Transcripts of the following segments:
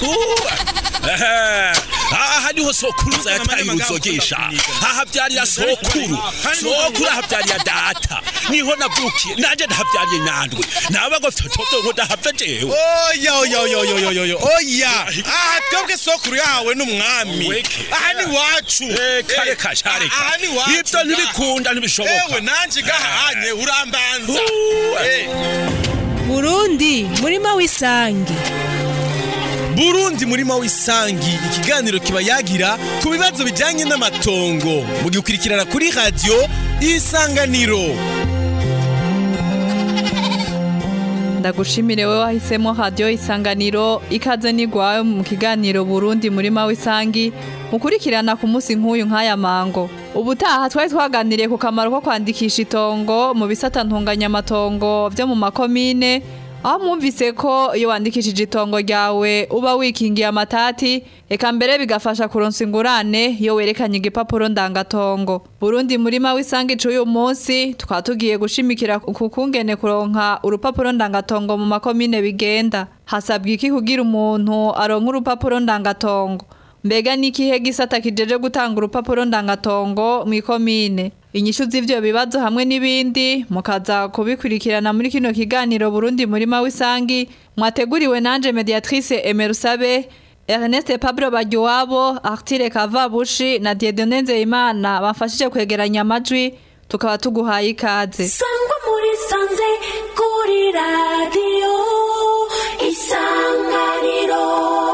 aha niho sokuruza yataye uruzogesha ahavyarira sokuru sokuru ahavyarira data niho navukiye nanje ndahavyariye nyandwi nawe ngo fyotovyo ngo ndahava jewe oya oya oya oya oya oya oya aha twebwe sokuru yahawe n'umwami Weke. aha ni wacu reka reka sha reka aha ni wacu ivyo ntibikunda ntibishoboka ewe nanje gahanye urambanza Uh, Eh. burundi murima w'isangi burundi murima w'isangi ikiganiro kiba yagira ku bibazo bijyanye n'amatongo mugikurikirana kuri radiyo isanganiro ndagushimire wowe wahisemo radiyo isanganiro ikaze nigwawe mu kiganiro burundi murima w'isangi mukurikirana ku munsi nk'uyu nk'aya mango ubutaha twari twaganiriye ku kamaro ko kwandikisha itongo mu bisata ntunganyamatongo byo mu makomine aho mwumvise ko iyo wandikishije itongo ryawe uba wikingiye amatati eka mbere bigafasha kuronsa ingurane iyo werekanye igipapuro ndangatongo burundi murima w'isangi c'uyu munsi tukaba tugiye gushimikira ku kungene kuronka urupapuro ndangatongo mu makomine bigenda hasabwa iki kugira umuntu aronka urupapuro ndangatongo mbega n'ikihe gisata kijeje gutanga urupapuro ndangatongo mu ikomine inyishu z'ivyo bibazo hamwe n'ibindi mukaza kubikurikirana muri kino kiganiro Burundi murima w'isangi mwateguriwe nanje mediatrice Emerusabe Ernest Pablo Bagiwabo Artire Kavabushi na Dieudonne Nzeyimana bafashije kwegeranya amajwi tukaba tuguhaye ikaze sangwa muri sanze kuri radiyo isanganiro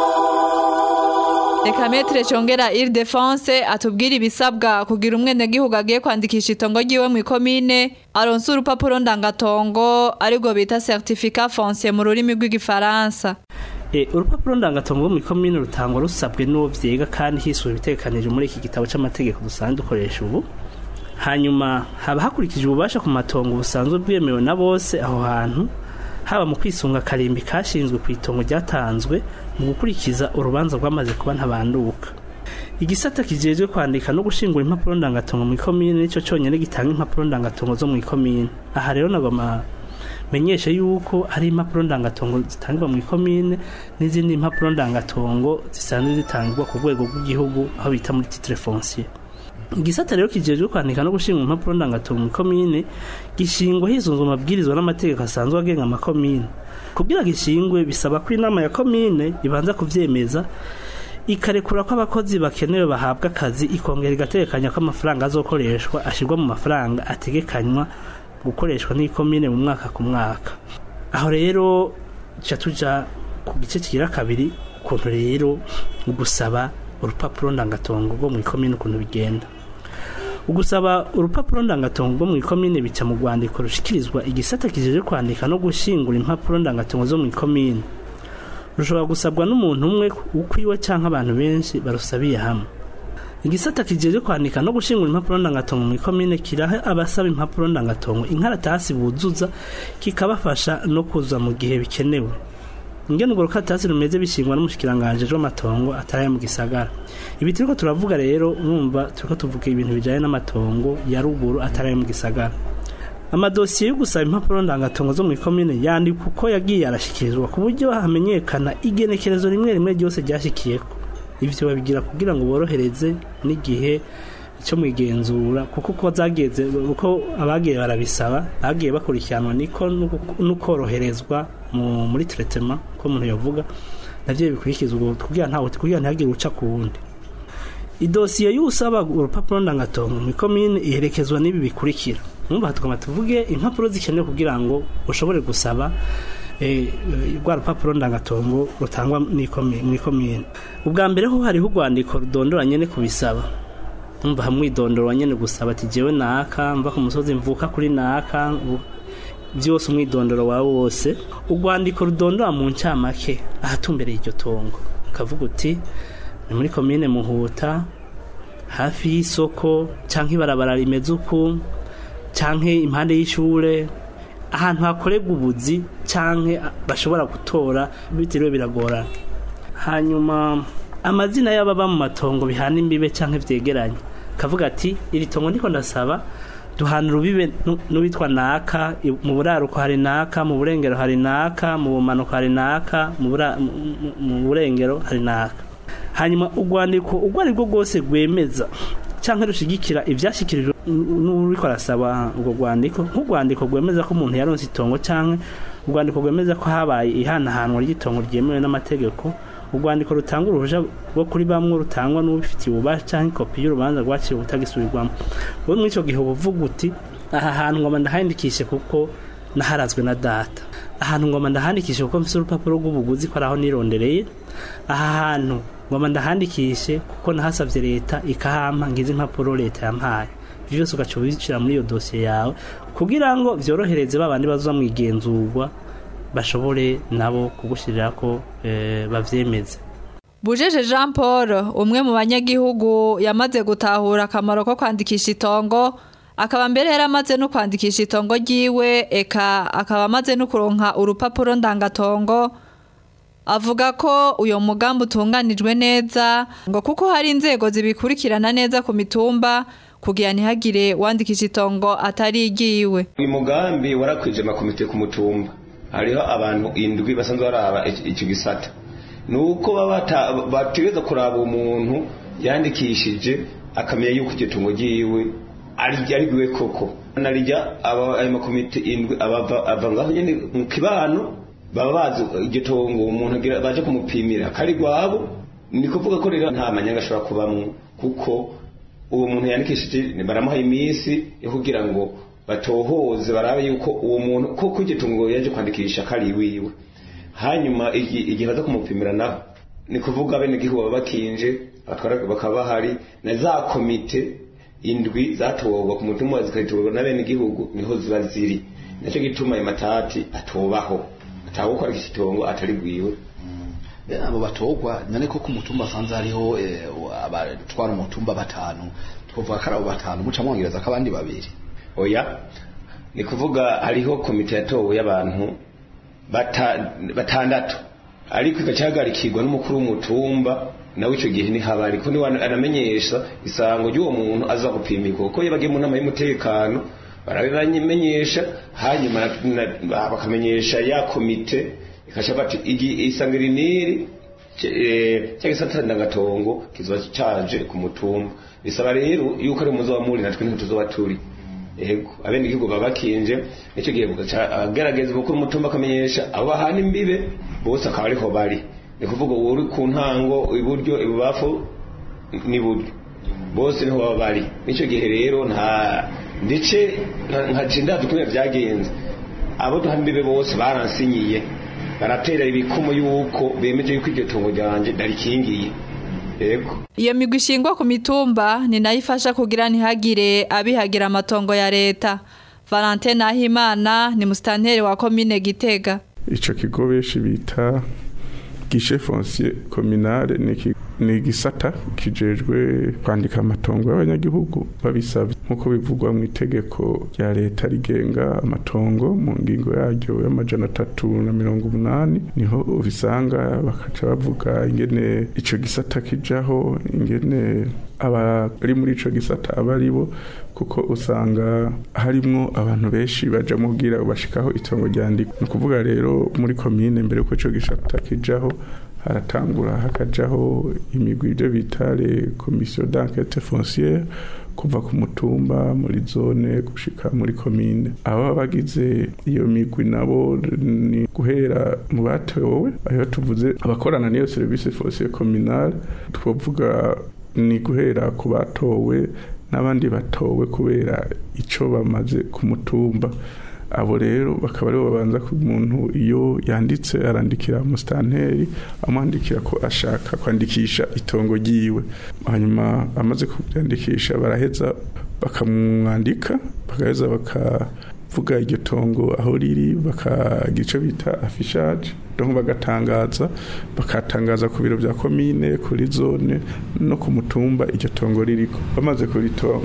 Reka metre chongera il defense atubwira ibisabwa kugira umwenegihugu agiye kwandikisha itongo ryiwe mu ikomine aronse urupapuro ndangatongo aribwo bita certificat foncier mu rurimi rw'igifaransa E, urupapuro ndangatongo rwo muri komine rutangwa rusabwe n'uwo vyiga kandi hiswe ibitegekanijwe muri iki gitabo c'amategeko dusanzwe dukoresha ubu hanyuma haba hakurikije ububasha ku matongo busanzwe bwemewe na bose aho hantu haba mu kwisunga akarimbi kashinzwe ku itongo ryatanzwe mu gukurikiza urubanza rwamaze kuba ntabanduka igisata kijejwe kwandika no gushingura impapuro ndangatongo mu ikomine nico conyene gitanga impapuro ndangatongo zo mu ikomine aha rero nagoma menyeshe yuko hari impapuro ndangatongo zitangirwa mu ikomine n'izindi impapuro ndangatongo zisanzwe zitangirwa ku rwego rw'igihugu aho bita muri titre foncier igisata rero kijejwe kwandika no gushinga impapuro ndangatongo mu ikomine gishingwa hisunzwe amabwirizwa n'amategeko asanzwe agenga amakomine kugira gishingwe bisaba ko inama ya komine ibanza kuvyemeza ikarekura ko abakozi bakenewe bahabwa akazi ikongera igategekanya ko amafaranga azokoreshwa ashirwa mu mafaranga ategekanywa gukoreshwa n'ikomine mu mwaka ku mwaka aho rero tuca tuja ku gice kigira kabiri ukuntu rero gusaba urupapuro ndangatongo rwo mu ikomine ukuntu bigenda ugusaba urupapuro ndangatongo rwo mu ikomine bica mu rwandiko rushikirizwa igisata kijeje kwandika no gushingura impapuro ndangatongo zo mu ikomine rushobora gusabwa n'umuntu umwe ukwiwe canke abantu benshi barusabiye hamwe igisata kijeje kwandika no gushingura impapuro ndangatongo mu ikomine kiraha abasaba impapuro ndangatongo inkaratasi buzuza kikabafasha no kuza mu gihe bikenewe ingene urwo rukaratasi rumeze bishingwa n'umushikiranganje w'amatongo ataraye mu gisagara ibi turiko turavuga rero urumva turiko tuvuga ibintu bijanye n'amatongo ya ruguru ataraye mu gisagara amadosiye yo gusaba impapuro ndangatongo zo mu ikomine yandikwa uko yagiye arashikirizwa ku buryo hamenyekana igenekerezo rimwe rimwe ryose ryashikiyeko ivyo babigira kugira ngo borohereze n'igihe cyo mwigenzura kuko uko zageze uko abagiye barabisaba bagiye bakurikiranwa niko n'ukoroherezwa mu muri traitement ko umuntu yavuga navyo bikurikizwa ubwo kugira ntawe kugira ntihagire uca ku wundi idosiye y'usaba urupapuro ndangatongo mu ikomine iherekezwa n'ibi bikurikira numva tukaba tuvuge impapuro zikenewe kugira ngo ushobore gusaba rwa rupapuro ndangatongo rutangwa mu ikomine ubwa mbere ho hariho urwandiko rudondora nyene kubisaba numva hamwe idondoro nyene gusaba ati jewe naka mva ku musozi mvuka kuri naka byose umwidondoro wawe wose urwandiko rudondora mu ncamake ahatumbereye iryo tongo ukavuga uti ni muri komine muhuta hafi y'isoko canke ibarabara rimeze uku canke impande y'ishure ahantu hakorerwa ubuzi canke bashobora gutora bitiriwe biragorana hanyuma amazina y'ababa mu matongo bihana imbibe canke vyegeranye kavuga ati iri tongo ndiko ndasaba duhana urubibe nu- n'uwitwa naka i- mu buraruko hari naka mu burengero hari naka mu bumanuko hari naka mu bura- mu- mu- mu burengero hari naka hanyuma urwandiko urwo ari rwo rwose rwemeza cyangwa rushigikira ibyashyikirijwe n- n'uriko arasaba urwo rwandiko nk'urwandiko rwemeza ko umuntu yaronse itongo cyangwa urwandiko rwemeza ko habaye ihanahanwa ry'itongo ryemewe n'amategeko urwandiko rutanga uruhushya rwo kuri bamwe rutangwa n'ubifitiye ububasha cyangwa ikopi y'urubanza rwakiriwe utagisubirwamo wowe muri icyo gihe uba uvuga uti aha hantu ngoma ndahandikishe kuko naharazwe na data ahantu ngoma ndahandikishe kuko mfite urupapuro rw'ubuguzi ko ari aho nirondereye aha hantu ngoma ndahandikishe kuko nahasabye leta ikahampa ngize impapuro leta yampaye ibyo byose ugaca ubicira muri iyo dosiye yawe kugira ngo byorohereze ba bandi baza mu igenzurwa bashobore nabo kugushyirira ko eh, bavyemeze bujeje jean paul umwe mu banyagihugu yamaze gutahura akamaro ko kwandikisha itongo akaba mbere yaramaze no kwandikisha itongo ryiwe eka akaba amaze no kuronka urupapuro ndangatongo avuga ko uyo mugambi utunganijwe neza ngo kuko hari inzego zibikurikirana neza ku mitumba kugira ntihagire wandikisha itongo atari igiwe uyu mugambi warakwije amakomite ku mutumba hariho abantu indwi basanzwe baraba ic- icyo gisata ni uko baba bata- bategereza kuraba umuntu yandikishije akamenya yuko iryo tungo ryiwe ari ariwe koko narijya aba ayo makomite indwi abava ava ngaho nyene mu kibano baba bazi iryo tongo umuntu agira baje kumupimira kari gwabo ni kuvuga ko rero nta manyanga ashobora kubamwo kuko uwo muntu yandikishije baramuha iminsi yo kugira ngo batohoze barabe yuko uwo muntu koko iryo tungo yaje kwandikisha kari iwiwe hanyuma igi- igihe baza kumupimira naho ni kuvuga bene gihugu baba bakinje abatwara bakaba bahari na za komite indwi zatorwa ku mutumba zikatorwa na bene gihugu niho ziba ziri nacyo gituma ayo matati atobaho atawukora iki kitongo atari gwiwe bene abo batogwa none ko ku mutumba asanze hariho eh, abatwara umutumba batanu twovuga ko ari abo batanu muca mwongereza ko abandi babiri oya ni kuvuga hariho komite yatowe y'abantu bata- batandatu ariko igacahagarikirwa n'umukuru w'umutumba nawe icyo gihe ntihaba ariko niwe anamenyesha isango ry'uwo muntu aza gupimirwa kuko iyo bagiye mu nama y'umutekano barabibamenyesha hanyuma na- na- bakamenyesha ya komite ikasha bati igi- isango iri n'iri cyangwa se ndangatongo kizoba caje ku mutumba bisaba rero yuko ari umuzo wa muri natwe niho tuzoba turi ego abene igihugu baba bakinje nicyo gihe bugaca agerageza umukuru w'umutumba akamenyesha abo bahana imbibe bose akaba ariho bari ni kuvuga uwo uri ku ntango iburyo ibubafu n'iburyo bose niho baba bari nicyo gihe rero nta ndetse nka cindazi ukuntu byagenze abo duhana imbibe bose baransinyiye baratera ibikumu yuko bemeje yuko iryo tungo ryanjye ndarikingiye ego iyo migwi ishingwa ku mitumba ni nayo ifasha kugira ntihagire abihagira amatongo ya leta valentine nahimana ni musitanteri wa komine gitega icyo kigo benshi bita gishe foncier communale ni iki- ni igisata kijejwe kwandika amatongo y'abanyagihugu babisabye nk'uko bivugwa mu itegeko rya leta rigenga amatongo mu ngingo yaryo y'amajana atatu na mirongo umunani niho ubisanga bakaca bavuga ingene ico gisata kijaho ingene abari muri ico gisata aba ari bo kuko usanga harimwo abantu benshi baja mubwira bashikaho itongo ryandikwa ni ukuvuga rero muri komine mbere yuko ico gisata kijaho haratangura hakajaho imigwi ibyo bita le commission d'enquête foncière kuva ku mutumba muri zone gushika muri komine aba bagize iyo migwi nabo ni guhera mu batowe aho tuvuze abakorana n'iyo service foncière communale twavuga ni guhera ku batowe n'abandi batowe kubera icyo bamaze ku mutumba abo rero bakaba aribo babanza ku muntu iyo yanditse arandikira umusitanteri amwandikira ko ashaka kwandikisha itongo ryiwe hanyuma amaze kubyandikisha baraheza bakamwandika bagaheza bakavuga iryo tongo aho riri bakagira icyo bita afishaje donc bagatangaza bakatangaza ku biro bya komine kuri zone no ku mutumba iryo tongo ririko bamaze kurito-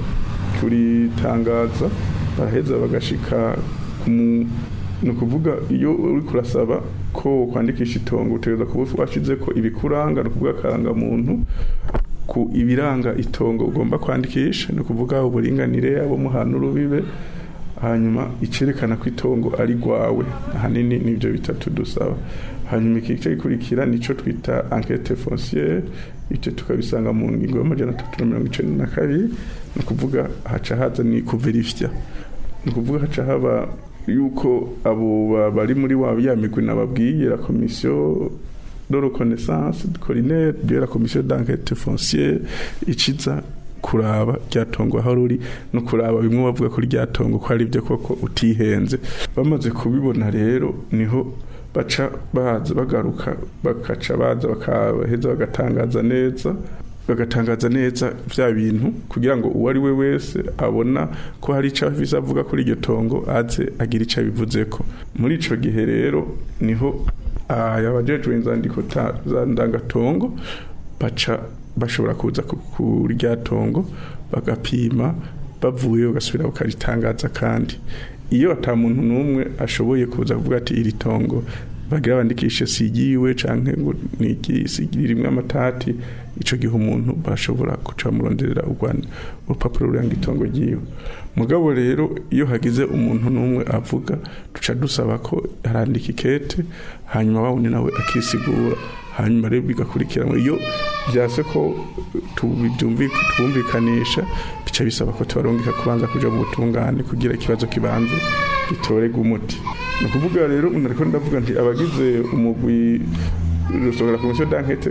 kuritangaza baraheza bagashika ku mu- ni ukuvuga iyo uri kurasaba ko kwandikisha itongo utegereza kuba washize ko ibikuranga ni ukuvuga akarangamuntu ku ibiranga itongo ugomba kwandikisha ni ukuvuga uburinganire abo muhana urubibe hanyuma icerekana ko itongo ari rwawe ahanini nibyo bitatu dusaba hanyuma ikice gikurikira nico twita enquête foncière icyo tukabisanga mu ngingo y'amajana atatu na mirongo icenda na kabiri ni ukuvuga haca haza ni kuverifya ni ukuvuga haca haba yuko abo ba- bari muri wa ya migwi nababwiye la komisiyo de reconnaissance collinaire de la commission d'enquête foncière iciza kuraba ryatongo aho ruri no kuraba bimwe bavuga ko ryatongo ko ari byo koko utihenze bamaze kubibona rero niho baca baza bagaruka bakaca baza bakaheza bagatangaza neza bagatangaza neza bya bintu kugira ngo uwo ari we wese abona ko hari icyo afise avuga kuri iryo tongo aze agira icyo abivuze ko muri ico gihe rero niho abajejwe inzandiko ta- za ndangatongo baca bashobora kuza ku- kuri rya tongo bagapima bavuye bagasubira bakaritangaza kandi iyo ata muntu n'umwe ashoboye kuza kuvuga ati iri tongo bagira bandikishe sigiwe canke ngo niki sigiri rimwe amatati ico gihe umuntu bashobora guca muronderera urwanda urupapuro ruranga itongo ryiwe mugabo rero iyo hagize umuntu n'umwe avuga duca dusaba ko arandika ikete hanyuma wawundi nawe akisigura hanyuma rero bigakurikiranwa iyo byase ko tubyumvi- twumvikanisha bica bisaba ko tubarungika kubanza kuja mu butungane kugira ikibazo kibanze gitorerwe umuti ni ukuvuga rero umuntu ariko ndavuga nti abagize umugwi rusohora komisiyo d'enquête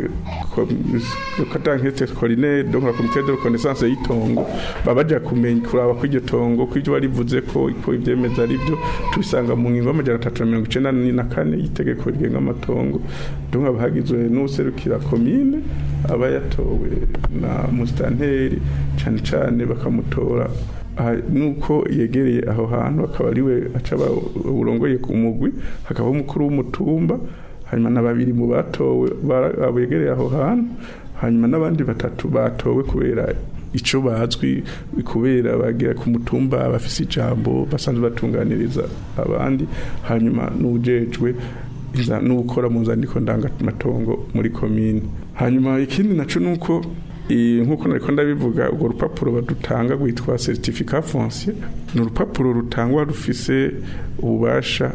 d'enquête collinaire donc la comité de reconnaissance y'itongo baba baja kumenya kuraba ko iryo tongo ko ibyo warivuze ko ko ivyemeza ari byo tubisanga mu ngingo y'amajana atatu na mirongo icenda na kane y'itegeko rigenga amatongo donc haba hagizwe n'userukira komine aba yatowe na musitanteri cane cane bakamutora aha, nuko yegereye aho hantu akaba ariwe acaba urongoye ku mugwi hakaba umukuru w'umutumba hanyuma na babiri mu batowe bara- begereye aho hantu hanyuma n'abandi batatu batowe kubera ico bazwi kubera bagira ku mutumba bafise ijambo basanzwe batunganiriza abandi hanyuma n'ujejwe iza- n'ukora mu nzandiko ndangamatongo muri komine hanyuma ikindi naco nuko i- nk'uko nariko ndabivuga urwo rupapuro badutanga rwitwa certificat foncier ni urupapuro rutangwa rufise ububasha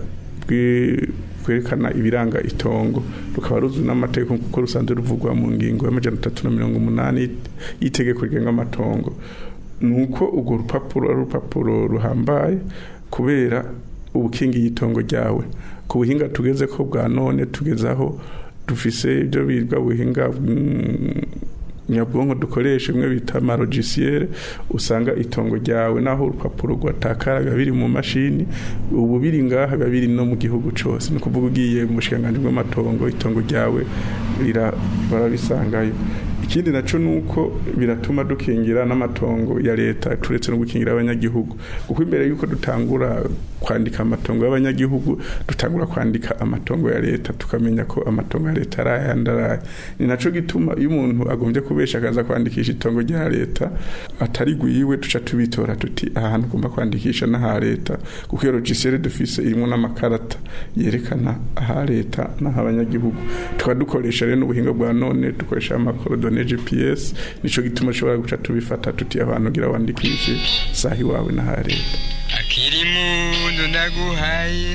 bwi- kwerekana ibiranga itongo rukaba ruzwi n'amategeko kuko rusanzwe ruvugwa mu ngingo y'amajana atatu na mirongo umunani y'itegeko rigenga amatongo ni uko urwo rupapuro ari urupapuro ruhambaye kubera ubukingi y'itongo ryawe ku buhinga tugeze ko bwa none tugeze aho dufise ibyo birwa buhinga mm, nyabwonko dukoresha bimwe bita amarogisiere usanga itongo ryawe naho urupapuro rwatakara biba biri mu mashini ubu biri ngaha biba biri no mu gihugu cose ni ukuvuga ugiye mu bushikiranganji bw'amatongo itongo ryawe rira- barabisangayo ikindi naco nuko biratuma dukingira n'amatongo ya leta turetse no gukingira abanyagihugu kuko imbere yuko dutangura kwandika amatongo y'abanyagihugu dutangura kwandika amatongo ya leta tukamenya ko amatongo ya leta ari ayandi ari aya ni naco gituma iyo umuntu agombye kubesha akaza kwandikisha itongo rya leta atari gwiwe duca tubitora tuti aha hantu ugomba kwandikisha n'aha leta kuko iyo logisiere dufise irimo n'amakarata yerekana aha leta n'aha abanyagihugu tukaba dukoresha rero n'ubuhinga bwa none dukoresha amakorodone gps nico gituma ushobora guca tubifata tuti abantu gira wandikishe saha iwawe n'aha leta akiri mundu ndaguhaye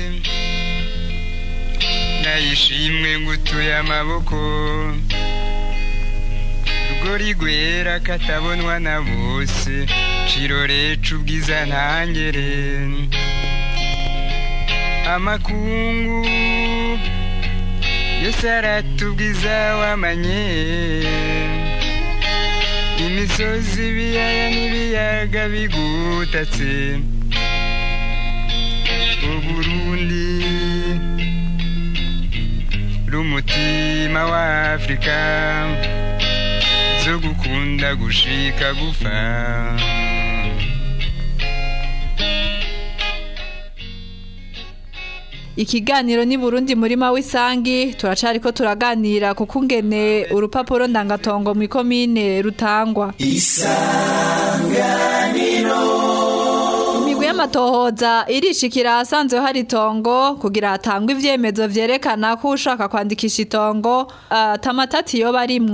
ndayishimwe ngutuye amaboko rugori rwera katabonwa na bose ciroreca ubwiza ntangere amakungu yose aratubwiza wamanye imisozi ibiyaya n'ibiyaga bigutatse uburundi rumutima wa afurika zo gukunda gushika gufa Ikiganiro ni Burundi murima w'isangi turacariko turaganira ku kungene urupapuro ndangatongo mu komine rutangwa. Imigwi y'amatohoza irishikira ahasanzwe hari itongo kugira hatangwe ivyemezo vyerekana ko ushaka kwandikisha itongo atamatati yoba arimwo.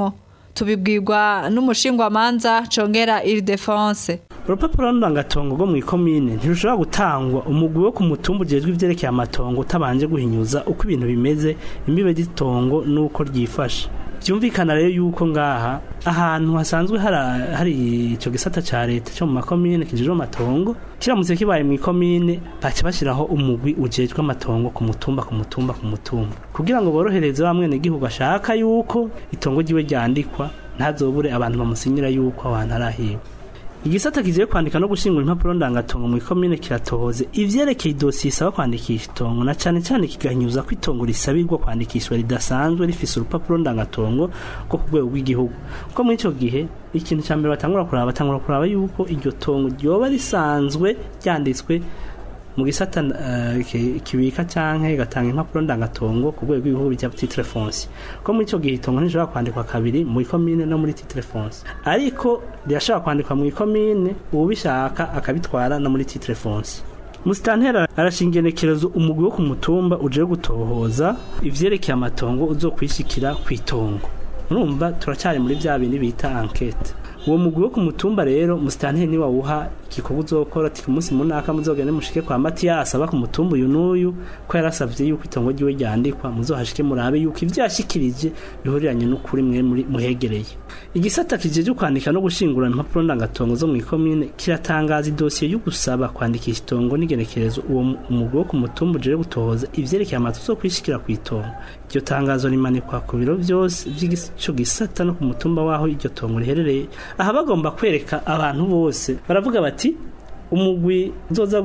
tubibwirwa n'umushingwamanza congera Ildefonse urupapuro ndangatongo rwo mu ikomine ntirushobora gutangwa umugwi wo ku mutumba ujejwe ivyerekeye amatongo utabanje guhinyuza uko ibintu bimeze imbibe ry'itongo n'uko ryifashe byumvikana rero yuko ngaha ahantu hasanzwe hara- hari ico gisata ca leta cyo mu makomine kijejwe amatongo kiramutse kibaye mu ikomine baca bashiraho umugwi ujejwe amatongo ku mutumba ku mutumba ku mutumba kugira ngo borohereze wa mwenegihugu ashaka yuko itongo ryiwe ryandikwa ntazobure abantu bamusinyira yuko abantu arahiwe igisata kigiye kwandika no gushingura impapuro ndangatongo mu ikomine kiratohoze ivyerekeye idosiye isaba kwandikisha itongo na cane cane kigahinyuza ko itongo risabirwa kwandikishwa ridasanzwe rifise urupapuro ndangatongo rwo ku rwego rw'igihugu kuko muri ico gihe ikintu ca mbere batangura kuraba batangura kuraba yuko iryo tongo ryoba risanzwe ryanditswe mu gisata eh, ki- kibika canke gatanga impapuro ndangatongo ku rwego rw'igihugu bya titre foncier ko muri ico gihe itongo ntishobora kwandikwa kabiri mu ikomine no muri titre foncier ariko rirashobora kwandikwa mu ikomine uwubishaka akabitwara no muri titre foncier musitantera arashinga igenekerezo umugwi wo ku mutumba uje gutohoza ivyerekeye amatongo uzokwishikira ku itongo urumva turacyari muri vya bindi bita enquete uwo mugwi wo ku mutumba rero musitanteri niwe awuha igikorwa uzokora ati ku munsi munaka muzogende mushike kwa matiyasi aba ku mutumba uyu n'uyu ko yarasavye yuko itongo ryiwe ryandikwa muzohashike murabe yuko ivyo yashikirije bihuriranye n'ukuri mwe muri muhegereye igisata kijeje kwandika no gushingura impapuro ndangatongo zo mu ikomine kiratangaza idosiye yo gusaba kwandikisha itongo n'igenekerezo uwo mu- umugwi wo ku mutumba uje gutohoza ivyerekeye amazu zo kwishikira ku itongo iryo tangazo rimanikwa ku biro vyose vy'ico gisata no ku mutumba waho iryo tongo riherereye aha bagomba kwereka abantu bose baravuga bati umugwi uzoza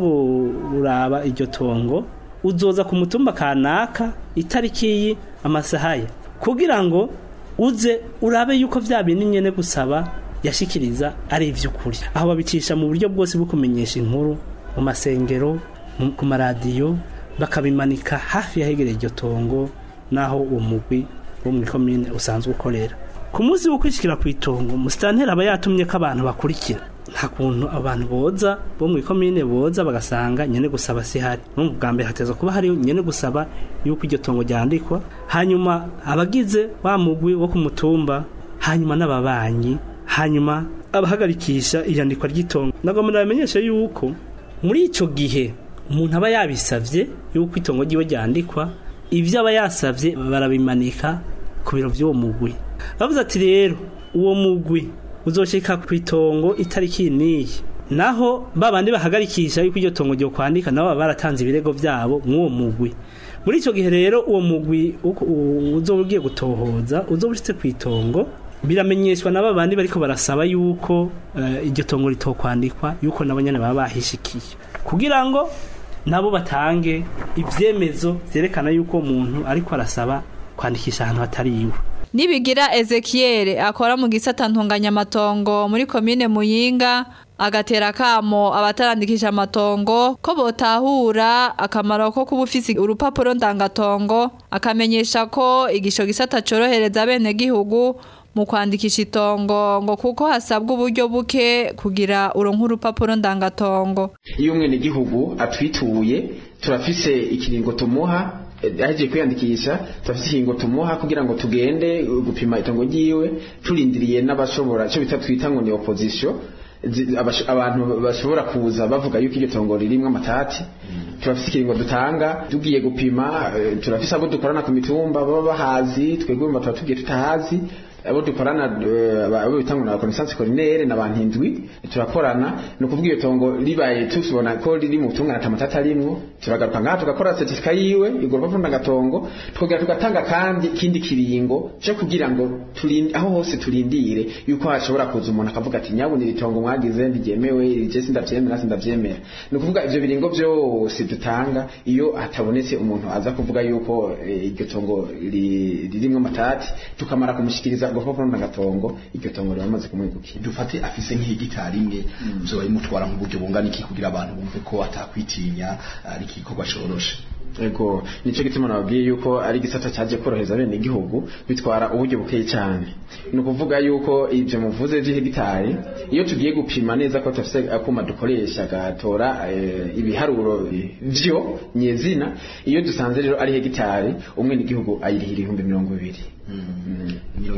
kuraba iryo tongo uzoza ku mutumba kanaka itariki iyi amasaha ye kugira ngo uze urabe yuko vya bintu nyene gusaba yashikiriza ari ivy'ukuri aho babicisha mu buryo bwose bwo kumenyesha inkuru mu masengero mu- ku maradiyo bakabimanika hafi yahegereye iryo tongo naho uwo mugwi wo mu ikomine usanzwe ukorera ku munsi wo kwishikira ku itongo musitanteri aba yatumye ko abantu bakurikira nta kuntu abantu boza bo mu ikomine boza bagasanga nyene gusaba sihari no bwa mbere hateza kuba hari nyene gusaba yuko iryo tongo ryandikwa hanyuma abagize wa mugwi wo ku mutumba hanyuma n'ababanyi hanyuma abahagarikisha iyandikwa ry'itongo nagomba nabamenyeshe yuko muri ico gihe umuntu aba yabisavye yuko itongo ryiwe ryandikwa ivyo aba yasavye barabimanika ku biro vy'uwo mugwi bavuze ati rero uwo mugwi uzoshika ku itongo itariki niyi naho babandi bahagarikisha yuko iryo tongo ryo kwandika nabo baba baratanze ibirego vyabo mw'uwo mugwi muri ico gihe rero uwo mugwi uko- u- uzoba ugiye gutohoza uzoba ushitse ku itongo biramenyeshwa na babandi bariko barasaba yuko eh, iryo tongo ritokwandikwa yuko nabo nyene baba bahishikiye kugira ngo nabo batange ivyemezo vyerekana yuko uwo muntu ariko arasaba kwandikisha ahantu hatari iwe Nibigira Ezekiel akora mu gisata ntunganyamatongo muri komine Muyinga agatera kamo abatarandikisha amatongo ko botahura akamaro ko kuba ufise urupapuro ndangatongo akamenyesha ko igisho gisata corohereza bene gihugu mu kwandikisha itongo ngo kuko hasabwa uburyo buke kugira uronke urupapuro ndangatongo iyo umwenegihugu atwituye turafise ikiringo tumuha eh, ahejeje kwiyandikisha turafise ikiringo tumuha kugira ngo tugende uh, gupima itongo ryiwe turindiriye n'abashobora icyo bita twita ngo ni opposition zi- abash- abantu bashobora kuza bavuga yuko iryo tongo ririmwo amatati turafise ikiringo dutanga tugiye gupima eh, turafise abo dukorana ku mitumba baba bahazi twebwe mba tuba tugiye tutahazi abo dukorana eh, aba- abo bitangwa na connaissance collinaire n'abantu indwi turakorana ni ukuvuga iyo tongo ribaye tubona ko riri mu butungane atamatata arimwo turagaruka ngaha tugakora certificat yiwe igomba rupapuro ndagatongo tukongera tugatanga kandi ikindi kiringo cyo kugira ngo turinde aho hose turindire yuko hashobora kuza umuntu akavuga ati nyabuna iri tongo mwagize ntiryemewe iri je sindavyemera sindavyemera ni ukuvuga ivyo biringo byose dutanga iyo hatabonetse umuntu aza kuvuga yuko eh, iryo tongo ri- ririmwo amatati tukamara kumushikiriza urupapuro ndagatongo iryo tongo riba rimaze kumwegukira dufate afise nk'ihegitari imwe vyoba bimutwara nk'uburyo bungana iki kugira abantu bumve ko atakwitinya ari igikorwa coroshe ego nico gituma nababwiye yuko ari igisata cyaje korohereza bene igihugu bitwara uburyo bukeye cyane ni ukuvuga yuko ibyo muvuze vy'ihegitari iyo tugiye gupima neza ko tufise akuma dukoresha gatora eh, ibiharuro vyo nyezina iyo dusanze rero ari hegitari umwe n'igihugu ayirihira ibihumbi mirongo ibiri mirongo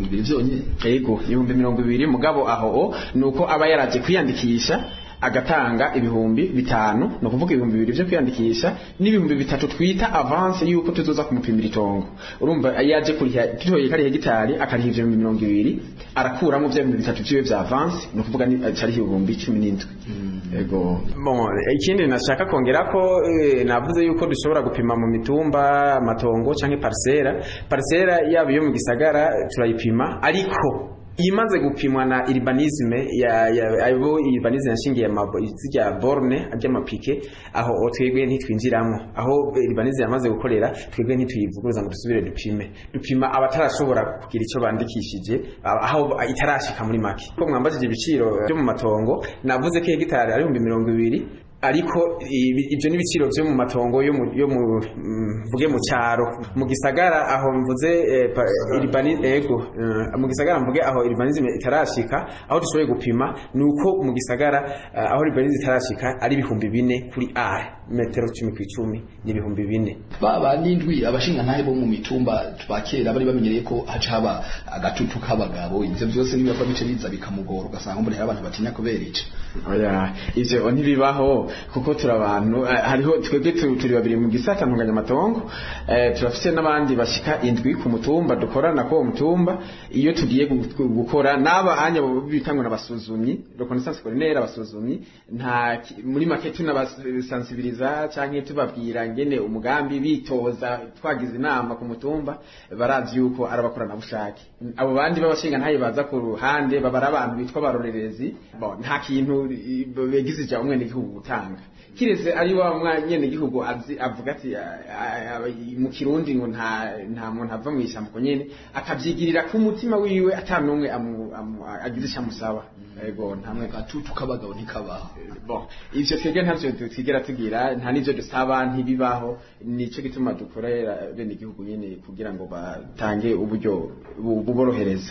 mirongo ibiri vyonyene yego ibihumbi mirongo ibiri mugabo aho nuko aba yaraje kwiyandikisha agatanga ibihumbi bitanu ni ukuvuga ibihumbi bibiri vyo kwiyandikisha n'ibihumbi bitatu twita avance yuko tuzoza kumupimira itongo urumva iyo aje kuriha tutoye kari hegitari akariha ivyo bihumbi mirongo ibiri arakuramo vya bihumbi bitatu vyiwe vya avance ni ukuvuga ni cariho ibihumbi cumi n'indwi Ego. Bon, ikindi nashaka kongera ko eh, navuze yuko dushobora gupima mu mitumba amatongo canke parcera parcera yaba iyo mu gisagara turayipima ariko imaze gupimwa na urbanisme ya ya abo urbanisme yashingiye amabo zijya borne ajya mapike aho twebwe ntitwinjiramo aho urbanisme yamaze gukorera twebwe ntituyivuguruza ngo dusubire dupime dupima abatarashobora kugira ico bandikishije aho itarashika muri make ko mwambajije ibiciro byo mu matongo navuze ko hegitari ari 220 ariko ibyo n'ibiciro byo mu matongo yo mu yo mu mvuge mu cyaro mu gisagara aho mvuze urbanisme ego mu gisagara mvuge aho urbanisme itarashika aho dushoboye gupima nuko mu gisagara aho urbanisme itarashika ari ibihumbi bine kuri a metero 10 ku 10 ni ibihumbi bine baba n'indwi abashinga ntahe bo mu mitumba twakera bari bamenyereye ko haca haba agatutu k'abagabo ivyo byose nibiba bice biza bikamugora ugasanga mbona hari abantu batinya kubera ico oya ivyo ntibibaho kuko turi abantu hariho twebwe turi babiri mu gisata ntunganya amatongo turafise n'abandi bashika indwi ku mutumba dukorana ko mutumba iyo tugiye gukora n'aba anya bitangwa n'abasuzumyi reconnaissance coronaire abasuzumyi nta muri make tunabasensibiliza canke tubabwira ngene umugambi bitoza twagize inama ku mutumba barazi yuko arabakorana bushake abo bandi babashinga ntaye baza ku ruhande babara abantu bitwa barorerezi nta kintu begize ija umwene gihugu gutanga kireze ari wa mwanyene gihugu azi avuga ati mu kirundi ngo nta nta muntu ava mu ishyamba ko nyene akavyigirira ku mutima wiwe atanumwe agize icyamusaba ego ntamwe gatutu kabagabo ntikabaho bon ivyo twebwe ntavyo twigera tugira nta n'ivyo dusaba ntibibaho nico gituma dukorera bene igihugu nyene kugira ngo batange uburyo buborohereza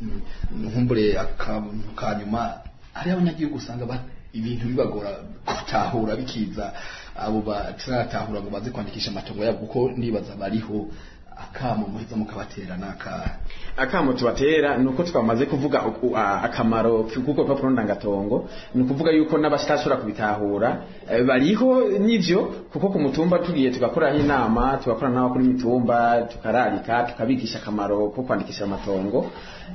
nkumbure akantu kanyuma hari abanyagihugu usanga ibintu bibagora gutahura bikiza abo bataratahura ngo baze kwandikisha amatongo yabo kuko nibaza bariho akamo muheza mukabatera naka akamo tubatera nuko twamaze kuvuga akamaro kuko papuro ndangatongo ni ukuvuga yuko n'abashobora kubitahura bariho nivyo kuko ku mutumba tugiye tugakoraho inama tugakora n'abo kuri mitumba tukararika tukabigisha akamaro ko kwandikisha amatongo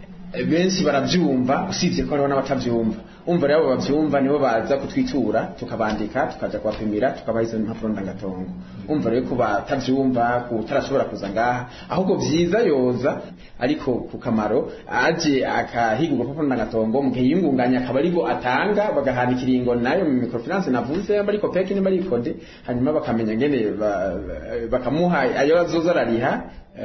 benshi baravyumva usibye ko hariho n'abatavyumva umva rero bavyumva nibo baza kutwitura tukabandika tukaja kubapimira tukabaha izo mpapuro ndangatongo umva rero ko batavyumva kutarashobora kuza ngaha ahubwo vyiza yoza ariko ku kamaro aje akahiga urupapuro ndangatongo mu gihe yingunganya akaba aribo atanga bagahana ikiringo nayo mu microfinance navuze yamba ariko peki nimba ari kode hanyuma bakamenya ngene bakamuha ayo azoza arariha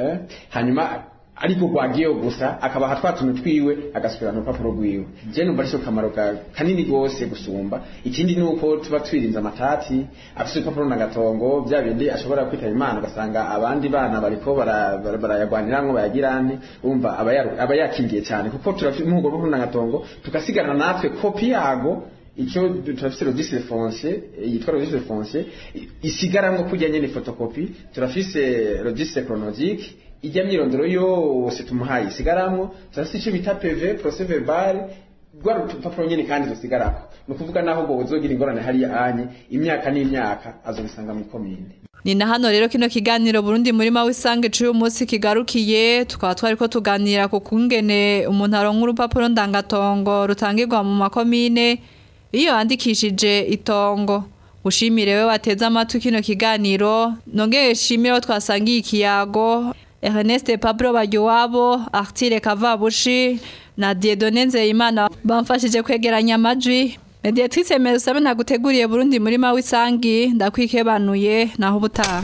hanyuma ariko gwagiye gusa akabaha twatuntu twiwe agasubirana urupapuro rwiwe je numva arico kamaro kanini gose gusumba ikindi nuko tuba twirinze amatati afise urupapuro nagatongo bya bindi ashobora kwitaba imana ugasanga abandi bana bariko barayagwaniramwo bayagira nte umva aba yakingiye cyane kuko turafite umuhugo rupapuro nagatongo tugasigana natwe kopi yago icyo turafise registre foncier yitwa registre foncier isigaramwo kujya nyene fotokopi turafise registre chronologique ijya myirondoro yose tumuhaye isigaramwo turafise icyo bita PV procès verbal rwa rupapuro nyene kandi rusigarako ni ukuvuga naho ngo uzogira ingorane hariya anye imyaka n'imyaka azobisanga muri komine ni na hano rero kino kiganiro Burundi murima w'isange cy'uyu munsi kigarukiye tukaba twari ko tuganira ku kungene umuntu aronka urupapuro ndangatongo rutangirwa mu makomine iyo yandikishije itongo ushimire we wateze amatwi kino kiganiro nongeye shimire twasangiye ikiyago Ernest Pablo Bagiwabo Artire Kavabushi na Dieudonne Nzeyimana bamfashije kwegeranya amajwi Mediatrice Merusabe naguteguriye Burundi murima w'isangi ndakwikebanuye naho ubutaha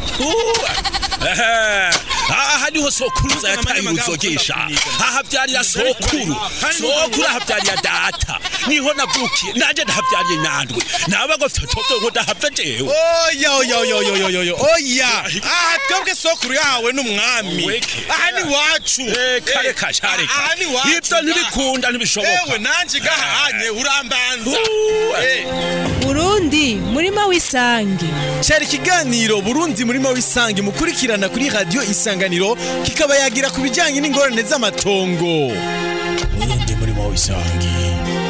aha niho sokuruza yataye uruzogesha aha byarira sokuru sokuru aha byarira data niho navukiye nanje ndahabyariye nyandwi naba ngo fitoto ngo ndahava jewe oya oya oya oya oya oya oya aha twebwe sokuru yahawe n'umwami aha ni wacu kare kashare aha ni wacu ibyo ntibikunda ntibishoboka ewe nanje gahanye urambanza burundi murima w'isangi cyari ikiganiro burundi murimo w'isangi mukurikirana kuri radiyo isanganiro kikaba yagira ku bijyanye n'ingorane z'amatongo burundi murimo w'isangi